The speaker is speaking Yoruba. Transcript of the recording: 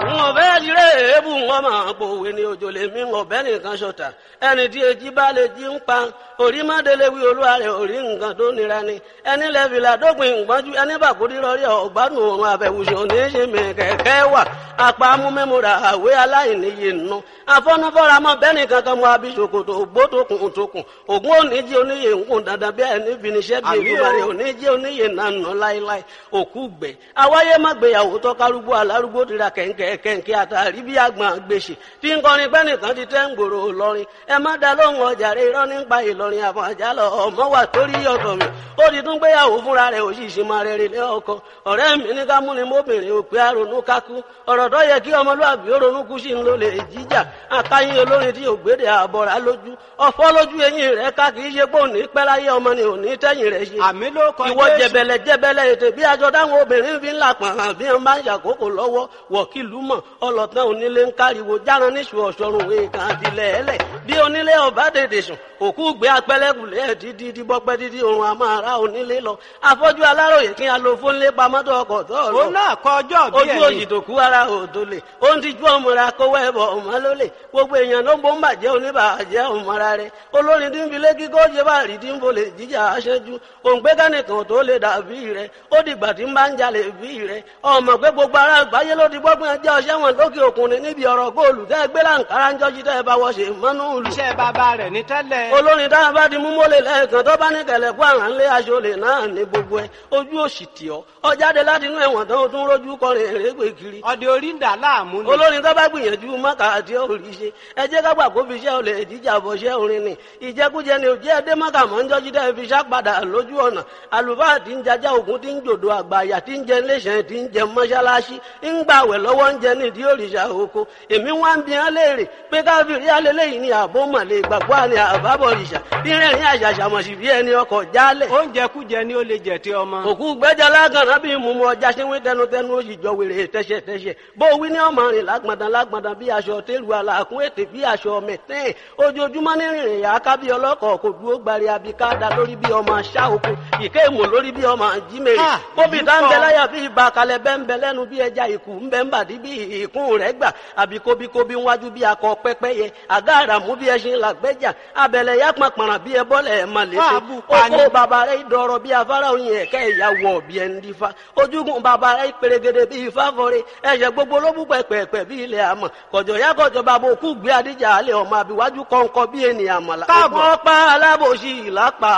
wọn bẹ́ẹ̀ lire èébù wọn máa pòwe ní òjò lè mí wọn bẹ́ẹ̀ nìkan ṣọ̀tà ẹni tí èjì bá lè jí ń pa orí mọ́délé wí olúwa rẹ̀ orí nǹkan tó nira ni ẹni lẹ́fìlà dópin ìgbọ́njú ẹni bàkúrí rọrí ọ̀gbádùn òun àbẹ̀wùsùn ní í ṣe mi kẹ̀kẹ́ wà apá amúmẹ́múra àwé aláìníye nù afọ́nufọ́ra mọ́ bẹ́ẹ̀ nìkan kan mọ abisokoto ògbótokùn tókùn ògún oníjì oníyè ńkùn dandan bí ẹni finiṣẹ́ bí ìgbìmọ̀rẹ́ oníjì oníyè nànà láéláé òkú gbẹ awáyé má gbéyàwó tọ́kárúgbó alárúgbó tira kẹ̀ǹkẹ̀ kẹ̀ǹkẹ̀ àtàrí bí àgbọn gbèsè tí ń kọrin pẹ́ nìkan ti tẹ́ ń gbòòrò lọ́rin ẹ má da lóhùn ọjà rẹ irọ́ nípa ìlọrin àfọ̀n àjálọ ọmọ wà torí ọ̀tọ̀ mi ó ti tún gbéyàwó fúnra rẹ̀ òṣìṣì máa rẹ̀ rẹ̀ lé ọkọ ọ̀rẹ́ mi ní ká múni mọ́bìnrin òpè àrònú kákú ọ̀rọ̀ tó yẹ kí ọmọlúwàbí ó ronú kú sí ń lò lè jíjà àkáyín olórin tí ògbédè àbọ̀rà lójú ọ̀fọ́ lójú eyín rẹ̀ ká kì í ṣe pé òní pẹ́ láyé ọmọ ni òní tẹ́yìn rẹ̀ ṣe àmì ló kọ ìwọ Jésù. jẹbẹlẹ jẹbẹlẹ ètè bí aṣọ táwọn obìnrin fi ń là pọ̀n hàn bí wọ́n bá ń ṣàkókò lọ́wọ́ wọ̀kìlú mọ̀ ọlọ́tàn onílé ń káriwo járan níṣu ọ̀ṣọ́run èèkàn àti lẹ́ẹ̀lẹ̀ bí onílé ọba tètè sùn òkú gbé apẹ́lẹ́kùlẹ̀ ẹ̀ dídí díbọ́pẹ́ dídí oorun àmọ́ ara onílé lọ afọ́jú aláròyè kí a lo fónlé pamọ́tò ọkọ̀ tó lọ òun náà kọ ọjọ́ bí ojú òyì ẹni tó kú ara òdo lè ó ń tijú ọmọra kówó ẹbọ ọmọ ló lè gbogbo èèyàn ló ń bó ń bàjẹ́ oníbàjẹ́ ọmọra rẹ olórin tí ń fi lékí kó ṣe bá rí tí ń bolè jíjà aṣẹ́jú òǹgbẹ́ kánìkan tó lè dàbí rẹ ó dìgbà tí ń bá ń jalè bí rẹ ọmọ pé gbogbo ara àgbáyé ló ti gbọ́gbọ́n ẹjẹ́ ọṣẹ́ wọn lókè òkun ni níbi ọ̀rọ̀ góòlù tẹ́ ẹ gbé láǹkárá ń jọ́jú tẹ́ ẹ bá wọ́ ṣe mọ́nú ìlú iṣẹ́ bàbá rẹ̀ ní tẹ́lẹ̀ olórin tá a bá di mú mọ́lẹ̀ lẹ́ẹ̀kan tó bá ní kẹlẹ̀ kó àrà ńlé aṣọ lè náà ní gbogbo ẹ ojú òsì tì ọ́ ọ jáde láti inú ẹ̀wọ̀n tán ó tún rójú kọrin èrègbè kiri ọdẹ orí ń dà láàmú ni olórin tó bá gbìyànjú mọ́kà àti òrì ṣe ẹ jẹ́ ká gbà kó fi iṣẹ́ olè jíjà bọ̀ ṣẹ́ orin ni ìjẹkújẹ ni òjẹ́ ẹdẹ mọ́kà mọ́ ń jọ́jú dẹ́ fi ṣàpadà lójú ọ̀nà àlùfáà tí ń jajá ògún tí ń jòdò àgbàyà tí ń jẹ iléeṣẹ́ tí ń jẹ mọ́ṣáláṣí ń gbàwẹ̀ lọ́wọ́ ń jẹ nídìí òrìṣà oko èmi wá ń bi hàn léèrè pé káfíìrì alẹ́lẹ́yìn ni àbó mọ̀lẹ́ ìgbàgbọ́ àni àbábọ̀ òrìṣà bí rẹ̀rìn àṣàṣàmọ̀sí bí ẹni ọkọ̀ jálẹ̀ oúnjẹ kújẹ ni ó lè jẹ tí ọmọ òkú gbẹ́jà lágànná bí mú mu ọjà ṣínwé tẹnutẹnu ó sì jọ wèrè tẹ́ṣẹ̀tẹ́ṣẹ̀ bó wí ní ọmọ rìn lágbọ̀ndàn lágbọ̀ndàn bí aṣọ tẹ́lu àlàkùn ètè bí aṣọ mẹ̀tẹ́ẹ̀ ojoojúmọ́ ní rìnrìn yà á ká bí ọlọ́kọ̀ kò dúró gbari abika da lórí bí ọmọ aṣá oko ìké èmò lórí bí ọmọ jímèrè Ah, bóbi èyí tá ń bẹ pọ̀. láyà bí ibà kalẹ̀ bẹ́ ń bẹ lẹ́nu bí ẹja ìkù ń bẹ ń bàdí bí ìkún rẹ̀ gbà àbí kóbíkóbí wájú bí akọ pẹ́pẹ́yẹ àgá àràmú bí ẹṣin làgbẹ́jà abẹ̀lẹ̀ yá pàpàrà bí ẹbọ́lẹ̀ ẹ̀ máa lè ṣe Ah, bù pa ni. oko bàbá rẹ̀ dọ̀rọ̀ bí afárá oyin ẹ̀kẹ́ ìyàwó ọ̀bí ẹni dífá ojúgun bàbá rẹ̀ pèrègèdè bí ifá fọre ẹ̀ṣẹ̀ gbogbo ló bú pẹ̀pẹ̀pẹ̀ bí ilẹ̀ àmọ̀ kọ̀jọ̀ yá kọ̀jọ̀ bàbá òkú gbé adíjà alẹ́ ọmọ àbíwájú kọ̀ǹkọ̀ bí ènìyàn mọ̀lá Káàbọ̀. ọ̀pọ̀ pa alábòsí ìlápá